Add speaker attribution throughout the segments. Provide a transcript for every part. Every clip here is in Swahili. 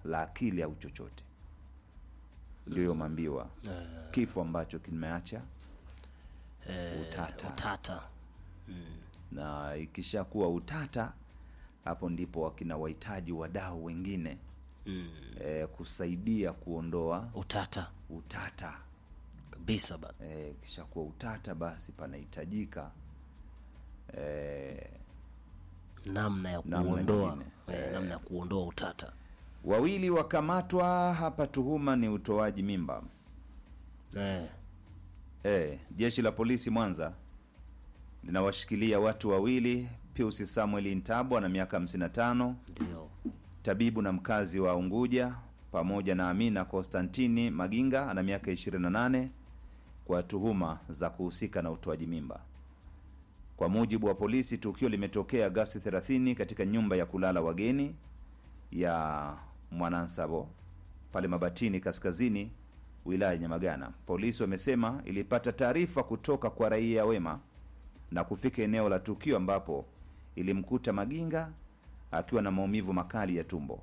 Speaker 1: la akili au chochote. Ndio hiyo mambiwa, kifo ambacho kimeacha utata,
Speaker 2: Utata.
Speaker 1: na ikishakuwa utata, hapo ndipo wakina wahitaji wadau wengine
Speaker 2: Mm.
Speaker 1: eh, kusaidia kuondoa
Speaker 2: Utata
Speaker 1: utata.
Speaker 2: kabisa bana.
Speaker 1: Eh, kishakuwa utata, basi panahitajika eh,
Speaker 2: Namna ya
Speaker 1: Namna
Speaker 2: kuondoa
Speaker 1: nyingine.
Speaker 2: eh, namna ya kuondoa utata.
Speaker 1: wawili wakamatwa hapa, tuhuma ni utoaji mimba.
Speaker 2: Eh.
Speaker 1: Eh, jeshi la polisi Mwanza linawashikilia watu wawili, Pius Samuel Ntabwa na miaka 55,
Speaker 2: Ndio.
Speaker 1: tabibu na mkazi wa Unguja, pamoja na Amina Konstantini Maginga ana miaka 28 kwa tuhuma za kuhusika na utoaji mimba. Kwa mujibu wa polisi, tukio limetokea Agasti 30 katika nyumba ya kulala wageni ya Mwanansabo pale Mabatini Kaskazini, wilaya ya Nyamagana. Polisi wamesema ilipata taarifa kutoka kwa raia wema na kufika eneo la tukio ambapo ilimkuta Maginga akiwa na maumivu makali ya tumbo.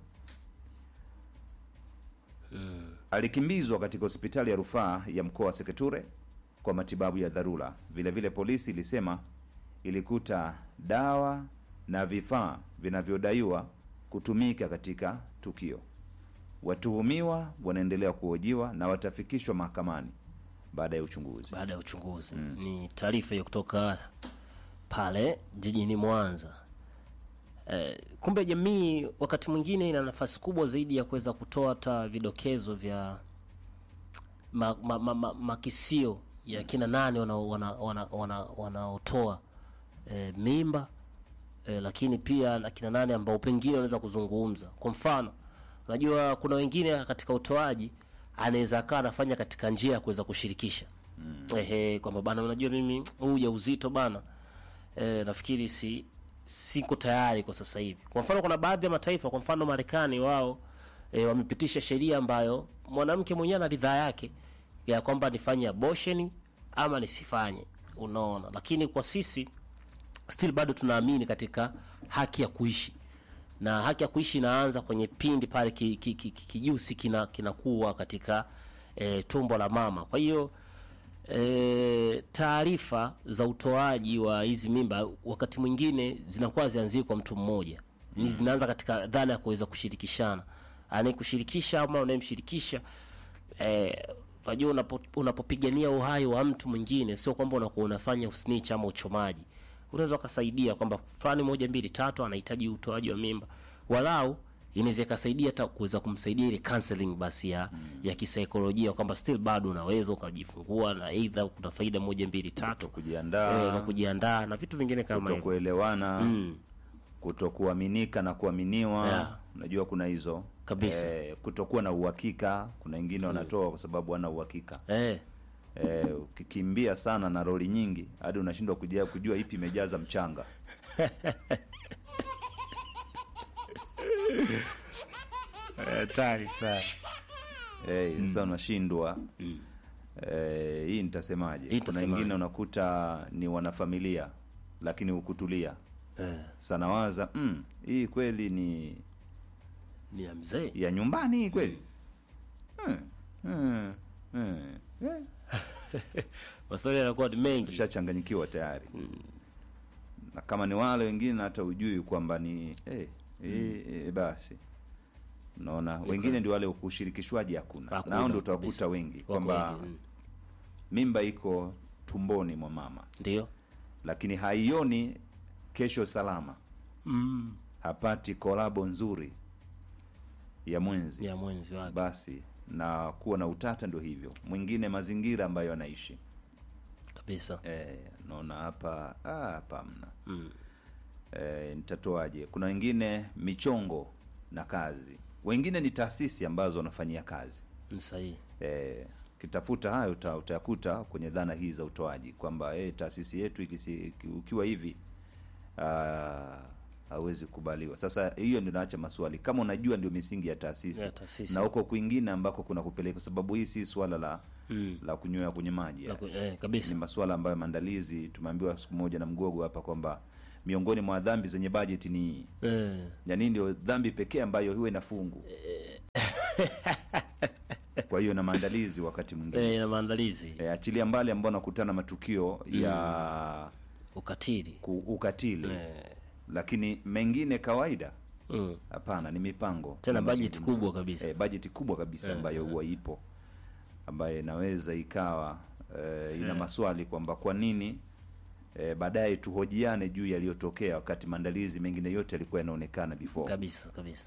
Speaker 1: Alikimbizwa katika hospitali ya rufaa ya mkoa wa Seketure kwa matibabu ya dharura. Vile vile polisi ilisema ilikuta dawa na vifaa vinavyodaiwa kutumika katika tukio. Watuhumiwa wanaendelea kuhojiwa na watafikishwa mahakamani baada ya uchunguzi.
Speaker 2: Baada ya uchunguzi ni taarifa hiyo kutoka pale jijini Mwanza. Eh, kumbe jamii wakati mwingine ina nafasi kubwa zaidi ya kuweza kutoa hata vidokezo vya ma, ma, ma, ma, makisio ya kina nane wanaotoa wana, wana, wana, wanaotoa, eh, mimba eh, lakini pia na kina nane ambao pengine wanaweza kuzungumza. Kwa mfano, unajua kuna wengine katika utoaji anaweza akawa anafanya katika njia ya kuweza kushirikisha ehe, kwamba bana, unajua mimi huu ujauzito bana, eh, nafikiri si siko tayari kwa sasa hivi. Kwa mfano, kuna baadhi ya mataifa, kwa mfano Marekani, wao e, wamepitisha sheria ambayo mwanamke mwenyewe ana ridhaa yake ya kwamba nifanye abortion ama nisifanye, unaona. Lakini kwa sisi still bado tunaamini katika haki ya kuishi na haki ya kuishi inaanza kwenye pindi pale ki- ki- ki- ki- kijusi kina kinakuwa katika e, tumbo la mama. Kwa hiyo e, taarifa za utoaji wa hizi mimba wakati mwingine zinakuwa zianzie kwa mtu mmoja, ni zinaanza katika dhana ya kuweza kushirikishana, anayekushirikisha ama unayemshirikisha eh, unajua unapo, unapopigania uhai wa mtu mwingine sio kwamba unakuwa unafanya usnitch ama uchomaji. Unaweza ukasaidia kwamba fulani moja mbili tatu anahitaji utoaji wa mimba, walau inaweza ikasaidia hata kuweza kumsaidia ile counseling basi ya ya kisaikolojia kwamba still bado unaweza ukajifungua na aidha kuna faida moja mbili tatu
Speaker 1: kujiandaa.
Speaker 2: eh, na kujiandaa na vitu vingine kama hivyo.
Speaker 1: kutokuelewana kutokuaminika na kuaminiwa
Speaker 2: Yeah.
Speaker 1: unajua kuna hizo
Speaker 2: Kabisa.
Speaker 1: eh, kutokuwa na uhakika kuna wengine wanatoa kwa sababu wana uhakika
Speaker 2: Eh,
Speaker 1: eh, ukikimbia sana na roli nyingi hadi unashindwa kujua, kujua ipi imejaza mchanga
Speaker 2: hatari sana.
Speaker 1: eh, sasa unashindwa eh, hii nitasemaje
Speaker 2: Hii
Speaker 1: kuna
Speaker 2: nitasemaje?
Speaker 1: wengine unakuta ni wanafamilia lakini hukutulia
Speaker 2: Eh,
Speaker 1: sana waza mm, hii kweli ni
Speaker 2: ni ya mzee.
Speaker 1: ya nyumbani hii kweli hmm. Hmm. Hmm. Eh.
Speaker 2: Maswali yanakuwa ni mengi.
Speaker 1: ushachanganyikiwa tayari na kama ni wale wengine hata ujui kwamba ni eh, eh, eh, basi unaona wengine ndio wale ushirikishwaji hakuna
Speaker 2: Hakuna,
Speaker 1: nao ndio
Speaker 2: kabisa.
Speaker 1: utakuta wengi
Speaker 2: Wako
Speaker 1: kwamba
Speaker 2: wengi, mm.
Speaker 1: mimba iko tumboni mwa mama
Speaker 2: Ndio.
Speaker 1: lakini haioni kesho salama
Speaker 2: Mm.
Speaker 1: hapati kolabo nzuri ya mwenzi
Speaker 2: Ya mwenzi wake.
Speaker 1: basi na kuwa na utata ndio hivyo mwingine mazingira ambayo anaishi
Speaker 2: Kabisa.
Speaker 1: eh, naona hapa ah, hapa hamna
Speaker 2: Mm.
Speaker 1: eh, nitatoaje kuna wengine michongo na kazi wengine ni taasisi ambazo wanafanyia kazi
Speaker 2: Ni sahihi.
Speaker 1: eh, kitafuta hayo uta, utayakuta kwenye dhana hii za utoaji kwamba eh, taasisi yetu ikisi, iki- ukiwa hivi ah, hawezi kubaliwa sasa hiyo ndio naacha maswali kama unajua ndio misingi ya taasisi
Speaker 2: Ya taasisi.
Speaker 1: na huko kwingine ambako kuna kupeleka kwa sababu hii si swala la
Speaker 2: Mm.
Speaker 1: la kunywea kwenye maji
Speaker 2: Na ku- Eh, kabisa.
Speaker 1: ni masuala ambayo maandalizi tumeambiwa siku moja na mgogo hapa kwamba miongoni mwa dhambi zenye bajeti ni hii
Speaker 2: Eh.
Speaker 1: yani ndio dhambi pekee ambayo huwa ina fungu kwa hiyo na maandalizi wakati mwingine
Speaker 2: eh, na maandalizi
Speaker 1: e, achilia mbali ambao nakutana matukio ya
Speaker 2: ukatili
Speaker 1: ku, ukatili
Speaker 2: eh,
Speaker 1: lakini mengine kawaida
Speaker 2: mm.
Speaker 1: hapana ni mipango
Speaker 2: tena
Speaker 1: na
Speaker 2: bajeti
Speaker 1: mazungumzo.
Speaker 2: kubwa kabisa
Speaker 1: e, bajeti kubwa kabisa ambayo huwa ipo ambayo inaweza ikawa e, ina maswali kwamba kwa nini e, baadaye tuhojiane juu yaliyotokea wakati maandalizi mengine yote yalikuwa yanaonekana before
Speaker 2: kabisa kabisa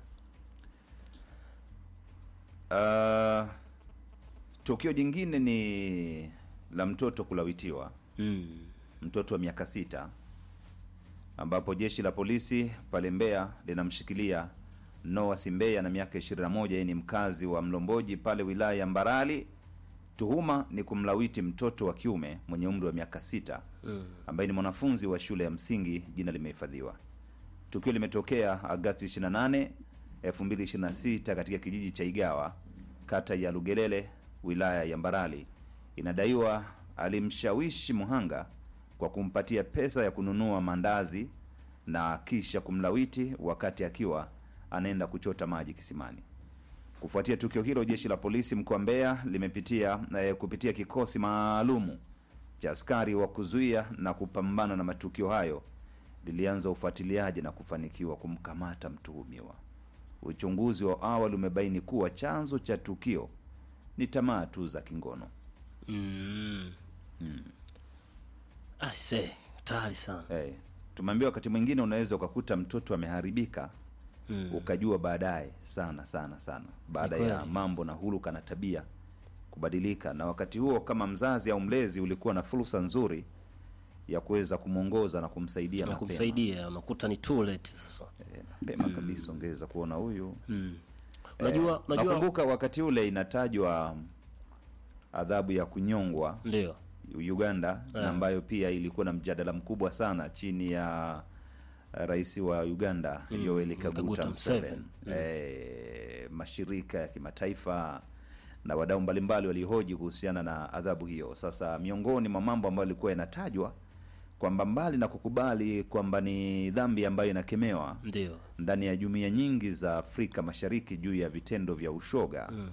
Speaker 1: Uh, tukio jingine ni la mtoto kulawitiwa,
Speaker 2: mm.
Speaker 1: mtoto wa miaka sita, ambapo jeshi la polisi pale Mbeya linamshikilia Noah Simbeya na miaka 21. Yeye ni mkazi wa Mlomboji pale wilaya ya Mbarali. Tuhuma ni kumlawiti mtoto wa kiume mwenye umri wa miaka sita
Speaker 2: Mm.
Speaker 1: ambaye ni mwanafunzi wa shule ya msingi. Jina limehifadhiwa. Tukio limetokea Agasti 28, 2026 katika kijiji cha Igawa, kata ya Lugelele, wilaya ya Mbarali. Inadaiwa alimshawishi muhanga kwa kumpatia pesa ya kununua mandazi na kisha kumlawiti wakati akiwa anaenda kuchota maji kisimani. Kufuatia tukio hilo, jeshi la polisi mkoa wa Mbeya limepitia eh, kupitia kikosi maalumu cha askari wa kuzuia na kupambana na matukio hayo lilianza ufuatiliaji na kufanikiwa kumkamata mtuhumiwa. Uchunguzi wa awali umebaini kuwa chanzo cha tukio ni tamaa tu za kingono.
Speaker 2: Mm. Aise, hatari sana
Speaker 1: Hey, tumeambiwa wakati mwingine unaweza ukakuta mtoto ameharibika
Speaker 2: mm.
Speaker 1: ukajua baadaye sana sana sana baada
Speaker 2: Ni
Speaker 1: ya
Speaker 2: kweli.
Speaker 1: mambo na huluka na tabia kubadilika, na wakati huo kama mzazi au mlezi ulikuwa na fursa nzuri ya kuweza kumwongoza na kumsaidia
Speaker 2: na
Speaker 1: mapema.
Speaker 2: kumsaidia unakuta ni too late sasa
Speaker 1: Eh, mapema kabisa ongeza kuona huyu
Speaker 2: mm. unajua
Speaker 1: Eh,
Speaker 2: unajua
Speaker 1: nakumbuka wakati ule inatajwa adhabu ya kunyongwa
Speaker 2: ndio
Speaker 1: Uganda
Speaker 2: Eh.
Speaker 1: na ambayo pia ilikuwa na mjadala mkubwa sana chini ya eh, rais wa Uganda
Speaker 2: Mm,
Speaker 1: Yoweri Kaguta
Speaker 2: Kaguta
Speaker 1: Museveni.
Speaker 2: Museveni.
Speaker 1: Eh, mashirika ya kimataifa na wadau mbalimbali walihoji kuhusiana na adhabu hiyo. Sasa miongoni mwa mambo ambayo yalikuwa yanatajwa kwamba mbali na kukubali kwamba ni dhambi ambayo inakemewa
Speaker 2: ndio
Speaker 1: ndani ya jumuiya nyingi za Afrika Mashariki juu ya vitendo vya ushoga
Speaker 2: mm.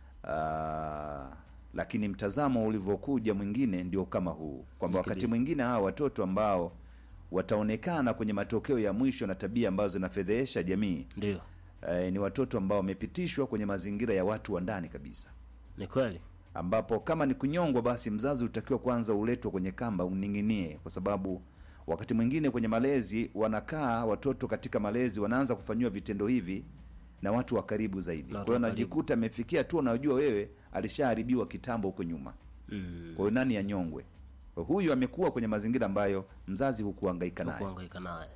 Speaker 1: Ah, lakini mtazamo ulivyokuja mwingine ndio kama huu kwamba wakati
Speaker 2: Ndio.
Speaker 1: mwingine hawa watoto ambao wataonekana kwenye matokeo ya mwisho na tabia ambazo zinafedhehesha jamii
Speaker 2: ndio
Speaker 1: eh, ni watoto ambao wamepitishwa kwenye mazingira ya watu wa ndani kabisa,
Speaker 2: ni kweli
Speaker 1: ambapo kama ni kunyongwa, basi mzazi utakiwa kwanza uletwe kwenye kamba uning'inie, kwa sababu wakati mwingine kwenye malezi wanakaa watoto katika malezi wanaanza kufanyiwa vitendo hivi na watu wa karibu zaidi.
Speaker 2: Na
Speaker 1: Kwa
Speaker 2: watu
Speaker 1: hiyo
Speaker 2: wa karibu.
Speaker 1: anajikuta amefikia tu, unajua wewe alishaharibiwa kitambo huko nyuma,
Speaker 2: mm.
Speaker 1: kwa hiyo nani anyongwe? Kwa Huyu amekuwa kwenye mazingira ambayo mzazi hukuhangaika naye
Speaker 2: kuhangaika naye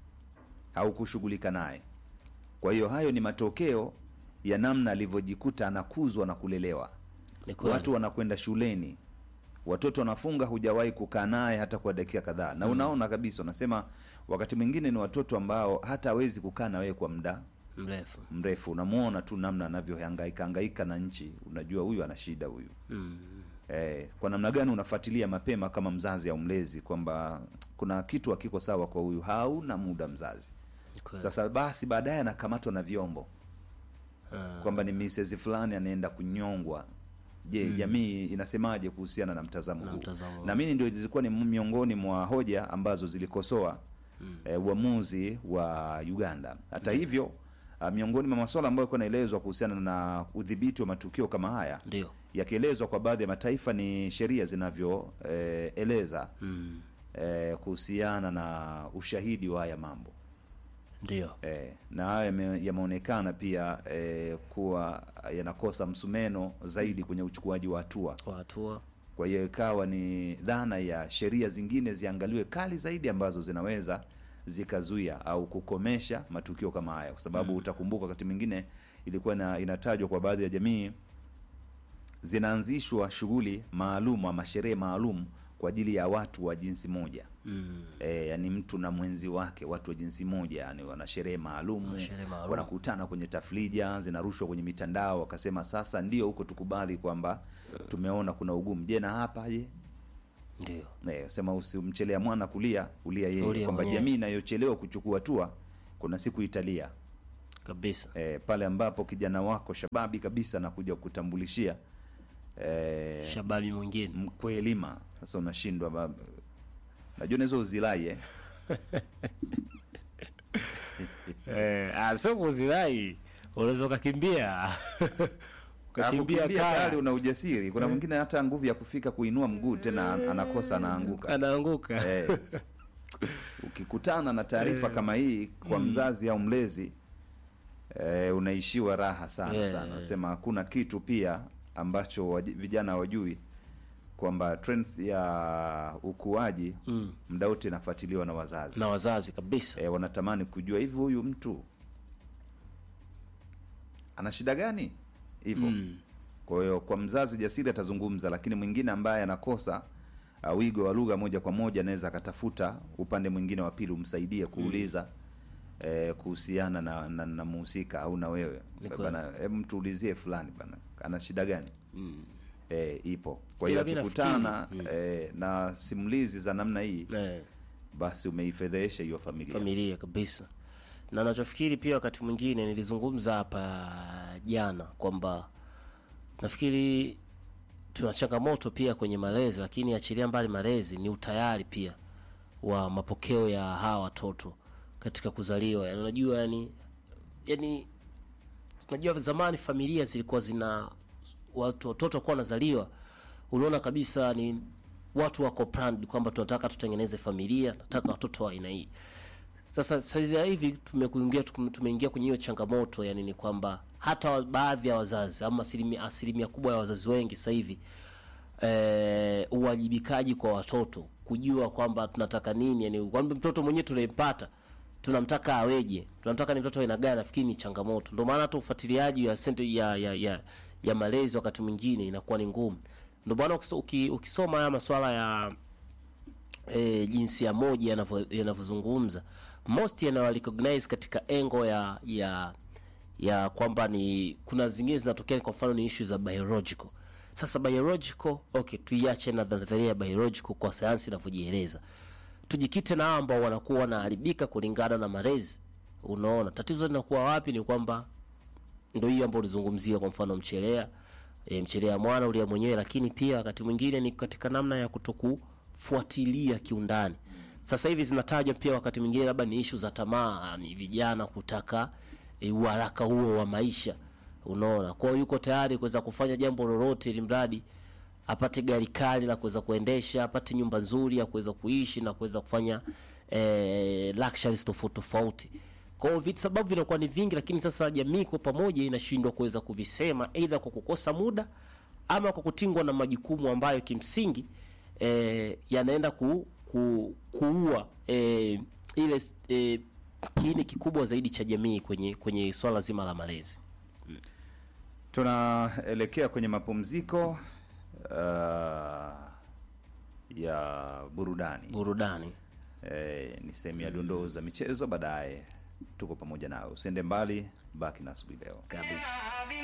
Speaker 1: au kushughulika naye. Kwa hiyo hayo ni matokeo ya namna alivyojikuta anakuzwa na kulelewa.
Speaker 2: ni kweli
Speaker 1: Watu wanakwenda shuleni, watoto wanafunga, hujawahi kukaa naye hata kwa dakika kadhaa, na unaona kabisa, unasema wakati mwingine ni watoto ambao hata hawezi kukaa na wewe kwa muda
Speaker 2: mrefu
Speaker 1: mrefu. Unamuona tu namna anavyohangaika hangaika na nchi, unajua huyu ana shida huyu.
Speaker 2: mm.
Speaker 1: Eh, kwa namna gani unafuatilia mapema kama mzazi au mlezi kwamba kuna kitu hakiko sawa kwa huyu, hauna muda mzazi.
Speaker 2: ni kweli.
Speaker 1: Sasa basi baadaye anakamatwa na vyombo
Speaker 2: Ah,
Speaker 1: kwamba ni Mrs fulani anaenda kunyongwa. Je, jamii inasemaje kuhusiana na mtazamo
Speaker 2: Na
Speaker 1: huu?
Speaker 2: mtazamo huu.
Speaker 1: Na mimi ndio zilikuwa ni miongoni mwa hoja ambazo zilikosoa
Speaker 2: Mm.
Speaker 1: eh, uamuzi wa Uganda. Hata hivyo ah, miongoni mwa masuala ambayo yalikuwa yanaelezwa kuhusiana na udhibiti wa matukio kama haya
Speaker 2: ndio
Speaker 1: yakielezwa kwa baadhi ya mataifa ni sheria zinavyoeleza
Speaker 2: mm.
Speaker 1: eh, kuhusiana na ushahidi wa haya mambo
Speaker 2: ndio
Speaker 1: eh, na haya yame- yameonekana pia eh, kuwa yanakosa msumeno zaidi kwenye uchukuaji wa hatua.
Speaker 2: kwa hatua
Speaker 1: Kwa hiyo ikawa ni dhana ya sheria zingine ziangaliwe kali zaidi ambazo zinaweza zikazuia au kukomesha matukio kama haya, kwa sababu utakumbuka wakati mwingine ilikuwa na, inatajwa kwa baadhi ya jamii zinaanzishwa shughuli maalum ama sherehe maalum kwa ajili ya watu wa jinsi moja.
Speaker 2: mm.
Speaker 1: E, yani mtu na mwenzi wake, watu wa jinsi moja, yani wana sherehe maalum,
Speaker 2: Sherehe maalum.
Speaker 1: wanakutana kwenye tafrija, zinarushwa kwenye mitandao, wakasema sasa ndio huko tukubali kwamba tumeona kuna ugumu. Je, na hapa je?
Speaker 2: ndio
Speaker 1: E, sema usimchelea mwana kulia ulia yeye,
Speaker 2: Ulia
Speaker 1: kwamba
Speaker 2: mwenyewe.
Speaker 1: jamii inayochelewa kuchukua hatua kuna siku italia.
Speaker 2: kabisa
Speaker 1: e, pale ambapo kijana wako shababi kabisa anakuja kutambulishia e,
Speaker 2: shababi mwingine
Speaker 1: mkwelima sasa unashindwa ba- najua naweza uzilai eh?
Speaker 2: eh, ah, sio kuzirai unaweza ukakimbia ukakimbia
Speaker 1: Kukimbia tayari
Speaker 2: kaya
Speaker 1: una ujasiri kuna mwingine hata nguvu ya kufika kuinua mguu tena anakosa anaanguka
Speaker 2: anaanguka
Speaker 1: eh, ukikutana na taarifa kama hii kwa mzazi au mlezi eh, unaishiwa raha sana
Speaker 2: Yeah,
Speaker 1: sana
Speaker 2: yeah.
Speaker 1: sema hakuna kitu pia ambacho waji- vijana wajui kwamba trends ya ukuaji
Speaker 2: mm.
Speaker 1: muda wote inafuatiliwa na wazazi
Speaker 2: na wazazi kabisa
Speaker 1: e, wanatamani kujua hivi huyu mtu ana shida gani hivyo
Speaker 2: mm.
Speaker 1: kwa hiyo kwa mzazi jasiri atazungumza lakini mwingine ambaye anakosa uh, wigo wa lugha moja kwa moja anaweza akatafuta upande mwingine wa pili umsaidie kuuliza eh, kuhusiana na, na, na muhusika au na wewe
Speaker 2: Ni kweli.
Speaker 1: bana hebu mtuulizie fulani bana ana shida gani
Speaker 2: Mm.
Speaker 1: eh, ipo kwa hiyo
Speaker 2: Ila mi
Speaker 1: akikutana
Speaker 2: nafikiri,
Speaker 1: eh, na simulizi za namna hii
Speaker 2: Eh.
Speaker 1: basi umeifedhehesha hiyo familia
Speaker 2: familia kabisa na nachofikiri pia wakati mwingine nilizungumza hapa jana kwamba nafikiri tuna changamoto pia kwenye malezi lakini achilia mbali malezi ni utayari pia wa mapokeo ya hawa watoto katika kuzaliwa yani unajua yani yani unajua zamani familia zilikuwa zina watu watoto wakuwa wanazaliwa unaona kabisa ni watu wako planned kwamba tunataka tutengeneze familia nataka watoto wa aina hii sasa saizi ya hivi tumekuingia tumeingia kwenye hiyo changamoto yani ni kwamba hata wa- baadhi ya wazazi ama asilimia, asilimia kubwa ya wazazi wengi sasa hivi eh, uwajibikaji kwa watoto kujua kwamba tunataka nini yani kwamba mtoto mwenyewe tunayempata tunamtaka aweje tunamtaka ni mtoto wa aina gani nafikiri ni changamoto ndio maana hata ufuatiliaji ya sente ya ya, ya, ya malezi wakati mwingine inakuwa ni ngumu ndio maana ukiso- uki- ukisoma haya masuala ya e, jinsia moja yanavyo- yanavyozungumza most yanawarecognize katika engo ya ya ya kwamba ni kuna zingine zinatokea kwa mfano ni issue za biological sasa biological okay tuiache na nadharia ya biological kwa sayansi inavyojieleza tujikite na hao ambao wanakuwa wanaharibika kulingana na malezi unaona tatizo linakuwa wapi ni kwamba ndo hiyo ambayo ulizungumzia kwa mfano mchelea e, mchelea mwana ulia mwenyewe lakini pia wakati mwingine ni katika namna ya kutokufuatilia kiundani sasa hivi zinatajwa pia wakati mwingine labda ni ishu za tamaa ni vijana kutaka e, uharaka huo wa maisha unaona kwao yuko tayari kuweza kufanya jambo lolote ili mradi apate gari kali la kuweza kuendesha apate nyumba nzuri ya kuweza kuishi na kuweza kufanya eh, luxuries tofauti tofauti kwa hiyo vitu sababu vinakuwa ni vingi lakini sasa jamii kwa pamoja inashindwa kuweza kuvisema aidha kwa kukosa muda ama kwa kutingwa na majukumu ambayo kimsingi eh, yanaenda ku, ku, kuua eh, ile eh, kiini kikubwa zaidi cha jamii kwenye kwenye swala zima la malezi
Speaker 1: tunaelekea kwenye mapumziko uh, ya burudani
Speaker 2: burudani
Speaker 1: eh, ni sehemu ya dondoo za michezo baadaye tuko pamoja nawe usiende mbali baki na asubuhi leo
Speaker 2: kabisa